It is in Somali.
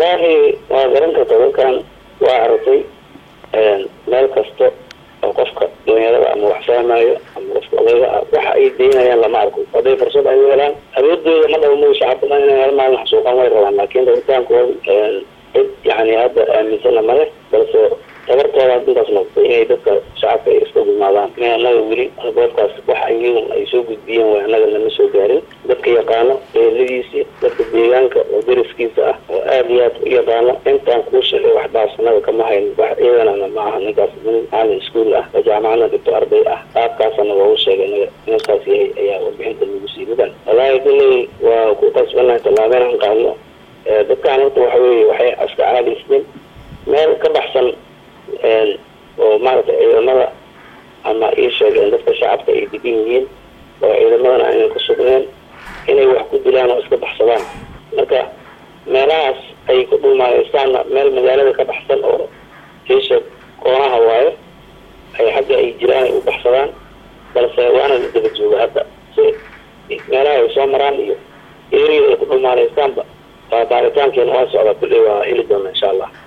wallaahi waa garan karta dadkan waa aragtay meel kasta oo qofka dhalinyarada ama wax fahmayo ama qofka odayga ah waxa ay daynayaan lama arko hadday fursad ay u helaan awoodooda ma dhabo mau shacab badan inay hal maalin xasuuqaan way rabaan laakiin rabitaankooda cid yani hadda aaminsana male balse tabartooda intaas noqotay inay dadka shacabka ay iska gudmaadaan in annaga weli goobkaas wax iyagun ay soo gudbiyeen way annaga lama soo gaarin dadka yaqaano eeladiisii dadka deegaanka oo dariskiisa ah oo aada iyo aad u yaqaano intaan kuu sheegay waxbaas annaga kama hayn wax iyadana ma aha ninkaas nin maalin iskuol ah oo jaamacadna dhigto arday ah qaabkaasana waa u sheegay naga ninkaas yahay ayaa warbixinta lagu sii mudan wallaahi daley waa ku qasbanahay tallaabeen aan qaadno dadkaan horta waxa weeye waxay iska caadaysteen meel ka baxsan oo maaragtay ciidamada ama ii sheegeen dadka shacabka ay degan yihiin oo ciidamadana aynan ku sugneen inay wax ku dilaan oo iska baxsadaan marka meelahaas ay ku dhulmaayeystaanna meel magaalada ka baxsan oo iisha koonaha waayo ay xagga ay jiraan ay u baxsadaan balse waana la daba jooga hadda si meelaha ay soo maraan iyo eriyada ay ku dhulmaaleystaanba waa baaritaankeena waa socda kulley waa heli doona insha allah